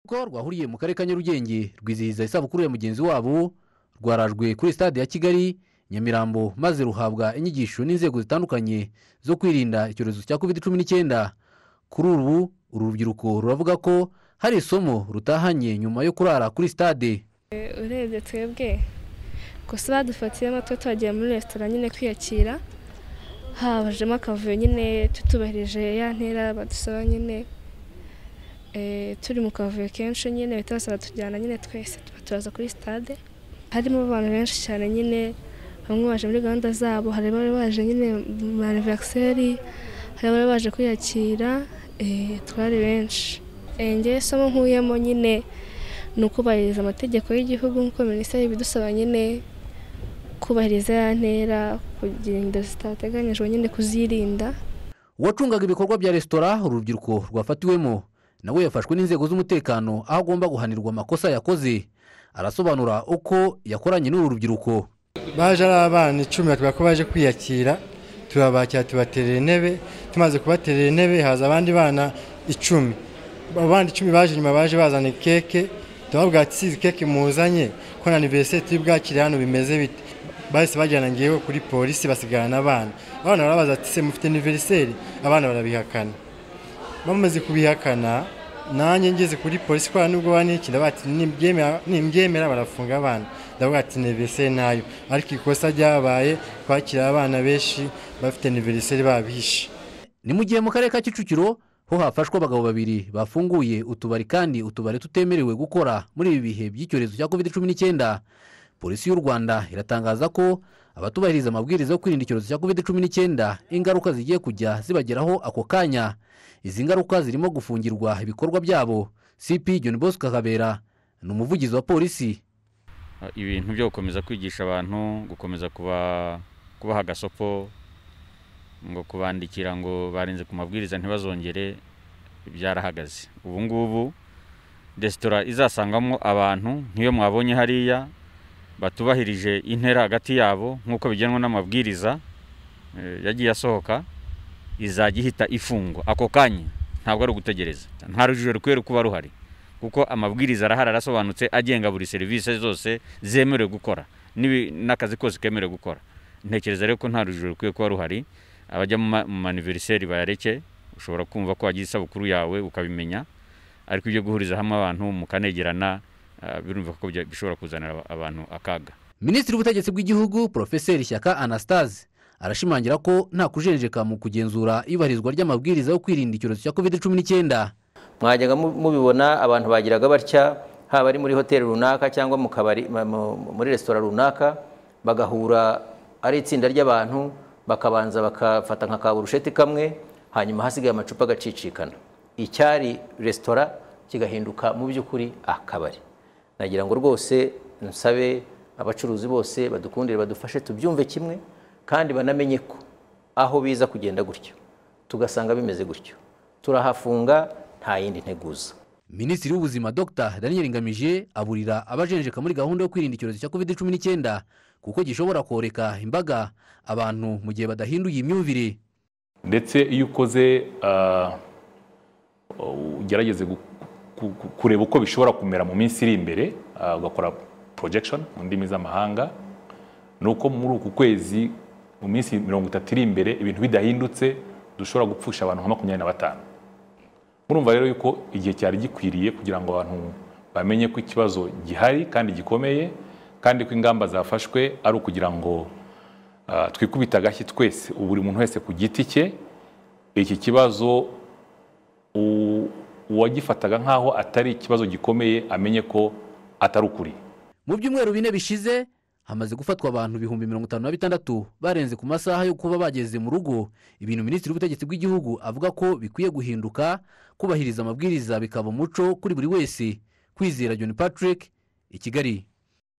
ko rwahuriye mu karere ka nyarugenge rwizihiza isabukuru ya mugenzi wabo rwarajwe kuri stade ya kigali nyamirambo maze ruhabwa inyigisho n'inzego zitandukanye zo kwirinda icyorezo cya covid cumi n'icyenda kuri ubu uru rubyiruko ruravuga ko hari isomo rutahanye nyuma yo kurara kuri stade urebye twebwe gusa badufatiyemo twe twagiye muri resitora nyine kwiyakira habajemo akavuyo nyine tutubahirije ya ntera badusaba nyine eh, turi mu kavuyo kenshi nyine bahita basaba tujyana nyine twese tuba turaza kuri stade harimo abantu benshi cyane nyine bamwe baje muri gahunda zabo hari abari baje nyine mu anniversaire hari abari baje kwiyakira eh, twari benshi Eh, njyewe isomo nkuyemo nyine ni ukubahiriza amategeko y'igihugu nk'uko minisiteri ibidusaba nyine kubahiriza ya ntera kugira inda zitateganyijwe nyine kuzirinda uwacungaga ibikorwa bya resitora uru rubyiruko rwafatiwemo nawe yafashwe n'inzego z'umutekano aho agomba guhanirwa amakosa yakoze arasobanura uko yakoranye n'uru rubyiruko baje ari abana icumi batubwira ko baje kwiyakira turabakira tubaterera intebe tumaze kubaterera intebe haza abandi bana icumi abo bandi icumi baje nyuma baje bazana keke turababwira ati sizi keke muzanye ko na aniveriseri turi bwakire hano bimeze bite bahise bajyana ngewe kuri polisi basigarana abana abana barabaza ati se mufite aniveriseri abana barabihakana bamaze kubihakana nanjye ngeze kuri polisi kwa nubwo banikira bati nimbyemera nimbyemera barafunga abana ndavuga ati aniveriseri nayo ariko ikosa ryabaye kwakira abana benshi bafite aniveriseri babihishe ni mu gihe mu karere ka kicukiro ho hafashwe abagabo babiri bafunguye utubari kandi utubari tutemerewe gukora muri ibi bihe by'icyorezo cya covid cumi n'icyenda polisi y'u rwanda iratangaza ko abatubahiriza amabwiriza yo kwirinda icyorezo cya covid cumi n'icyenda ingaruka zigiye kujya zibageraho ako kanya izi ngaruka zirimo gufungirwa ibikorwa byabo cp john bosco kabera ni umuvugizi wa polisi ibintu byo gukomeza kwigisha abantu gukomeza kuba kubaha agasopo ngo kubandikira ngo barenze ku mabwiriza ntibazongere byarahagaze ubu ngubu resitora izasangamo abantu nk'iyo mwabonye hariya batubahirije intera hagati yabo nk'uko bigenwa n'amabwiriza eh, yagiye asohoka izajya ihita ifungwa ako kanya ntabwo ari ugutegereza nta rujijo rukwiye kuba ruhari kuko amabwiriza arahari arasobanutse agenga buri serivisi zose zemerewe gukora n'ibi- n'akazi kose kemerewe gukora ntekereza rero ko nta rujijo rukwiye kuba ruhari abajya mu ma- mu maniveriseri bayareke ushobora kumva ko wagize isabukuru yawe ukabimenya ariko ibyo guhuriza hamwe abantu mukanegerana ah, birumva ko bya- bishobora kuzanira aba- abantu akaga minisitiri w'ubutegetsi bw'igihugu porofeseri shyaka anastase arashimangira ko nta kujenjeka mu kugenzura iyubahirizwa ry'amabwiriza yo kwirinda icyorezo cya covid cumi n'icyenda mwajyaga mu- mubibona abantu bagiraga batya haba ari muri hoteli runaka cyangwa mu kabari ma- mu- muri resitora runaka bagahura ari itsinda ry'abantu bakabanza bakafata nka kaburusheti kamwe hanyuma hasigaye amacupa agacicikana icyari resitora kigahinduka mu by'ukuri akabari nagira ngo rwose nsabe abacuruzi bose badukundire badufashe tubyumve kimwe kandi banamenye ko aho biza kugenda gutyo tugasanga bimeze gutyo turahafunga nta yindi nteguza minisitiri w'ubuzima dr daniel ngamije aburira abajenjeka muri gahunda yo kwirinda icyorezo cya covid cumi n'icyenda kuko gishobora koreka imbaga abantu mu gihe badahinduye imyumvire ndetse iyo ukoze ah, ugerageze gu- ku- ku- kureba uko bishobora kumera mu minsi iri imbere ah, ugakora projection mu ndimi z'amahanga ni uko muri uku kwezi mu minsi mirongo itatu iri imbere ibintu bidahindutse dushobora gupfusha abantu nka makumyabiri na batanu murumva rero yuko igihe cyari gikwiriye kugira ngo abantu bamenye ko ikibazo gihari kandi gikomeye kandi ko ingamba zafashwe ari ukugira ngo ah, twikubite agashyi twese ubu buri muntu wese ku giti cye iki kibazo u- uwagifataga nk'aho atari ikibazo gikomeye amenye ko atari ukuri mu byumweru bine bishize hamaze gufatwa abantu ibihumbi mirongo itanu na bitandatu barenze ku masaha yo kuba bageze mu rugo ibintu minisitiri w'ubutegetsi bw'igihugu avuga ko bikwiye guhinduka kubahiriza amabwiriza bikaba umuco kuri buri wese kwizera john patrick i kigali